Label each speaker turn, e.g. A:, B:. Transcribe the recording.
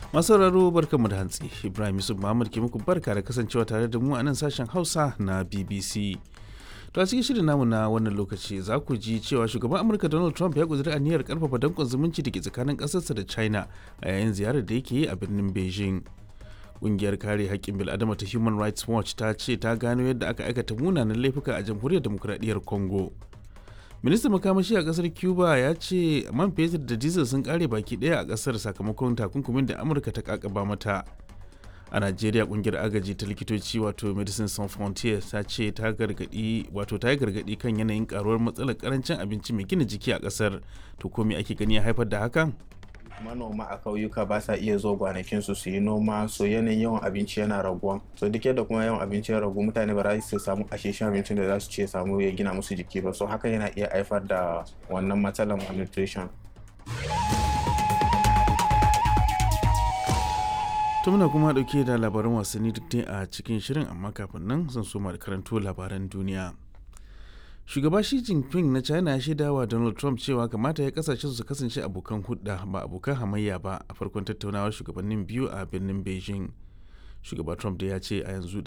A: masu sauraro barkanmu da hantsi ibrahim yusuf muhammad ke muku barka da kasancewa tare da mu a nan sashen hausa na bbc to a cikin shirin namu na wannan lokaci za ku ji cewa shugaban amurka donald trump ya kudiri aniyar karfafa dankon zumunci da ke tsakanin ƙasarsa da china a yayin ziyarar da yake yi a birnin beijing Ƙungiyar kare haƙƙin bil'adama ta human rights watch ta ce ta gano yadda aka aikata munanan laifuka a jamhuriyar demokuraɗiyyar congo ministan makamashi a kasar cuba ya ce man fetur da diesel sun kare baki daya a kasar sakamakon takunkumin da amurka ta kakaba mata a najeriya kungiyar agaji ta likitoci wato medicine sans frontier ta ce ta gargadi wato ta yi gargadi kan yanayin karuwar matsalar karancin abinci mai gina jiki a kasar to ko me ake gani ya haifar da hakan
B: manoma a kauyuka ba sa iya zo gwanakin su su yi noma so yanayin yawan abinci yana raguwa so duk yadda kuma yawan abinci ya ragu mutane ba za su samu asheshen abincin da za su ce samu ya gina musu jiki ba so haka yana iya haifar da wannan matsalar malnutrition
A: to muna kuma dauke da labaran wasanni duk a cikin shirin amma kafin nan zan so da karanto labaran duniya shugaba shi jinping na china ya shaida wa donald trump cewa kamata ya kasashe su kasance abokan hudda ba abokan hamayya ba a farkon tattaunawar shugabannin biyu a birnin beijing shugaba trump da ya ce a yanzu